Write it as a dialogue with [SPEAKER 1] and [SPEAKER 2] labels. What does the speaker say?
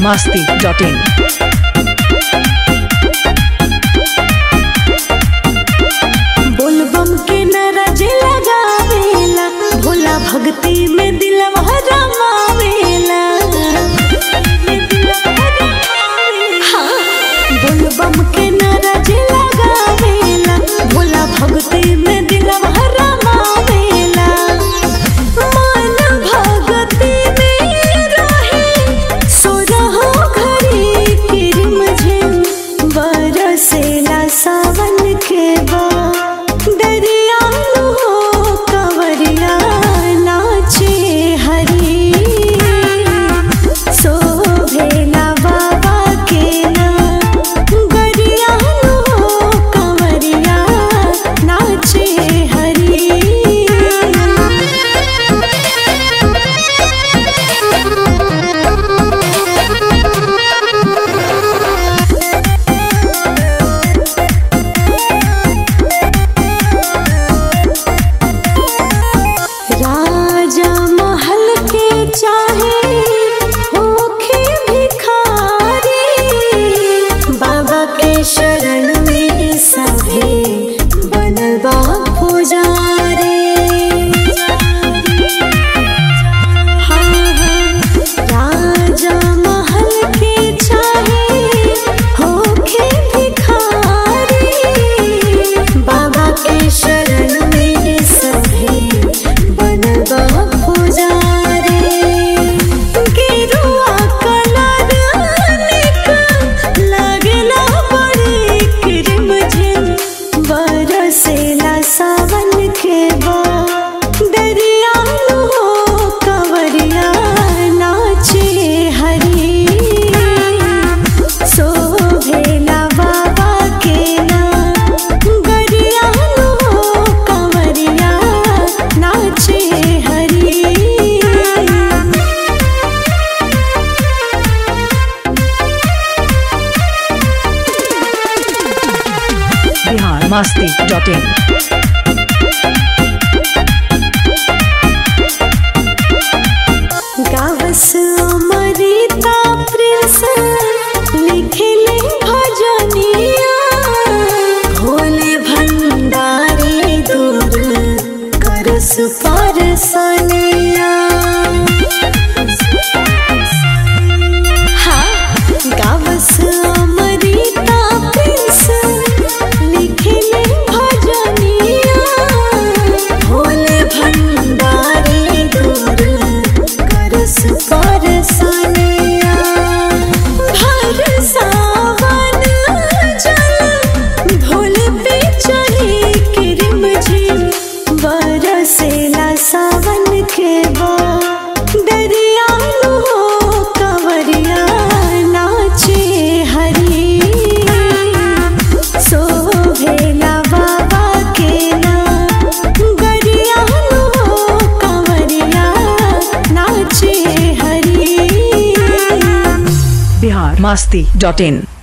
[SPEAKER 1] masti.in.
[SPEAKER 2] बोलबम के नरज लगावेला भोला भक्ति में दिलवा रमावेला हाँ, बोलबम के नरज लगावेला भोला भक्ति में दिलवा रमावेला मन भगति में रहे सोरहो घरी किरमझिम बरसेला सावन के बा दरियालू हो कंवरिया नाचे हरी शोभेला बाबा के ना गरियालू हो कंवरिया नाचे हरी राजा महल के चाहे होखे भिखारी बाबा के शरण में सभे बनल बा पुजारी हाँ, हाँ, राजा महल के चाहे होखे भिखारी बाबा के शरण में सभे बनल बा पुजारी गेरुआ कलर निक लागेला बड़ी किरमझिम बरसेला सावन के बा दरियालू हो कंवरिया नाचे हरी शोभेला बाबा के ना गरियालू हो कंवरिया नाचे हरी
[SPEAKER 1] Bihar masti.in.
[SPEAKER 2] गावस अमृता प्रिंस लिखले भजनिया भोले भंडारी दूर करस परसनिया हाँ, गावस अमृता प्रिंस लिखले भजनिया भोले भंडारी दूर करस परसनिया भर सावन जल भोले पे चढ़ी किरमझिम बरसेला सावन के बा दरियालू हो कंवरिया नाचे हरी शोभेला बाबा के ना गरियालू हो कंवरिया नाचे हरी
[SPEAKER 1] Bihar masti.in.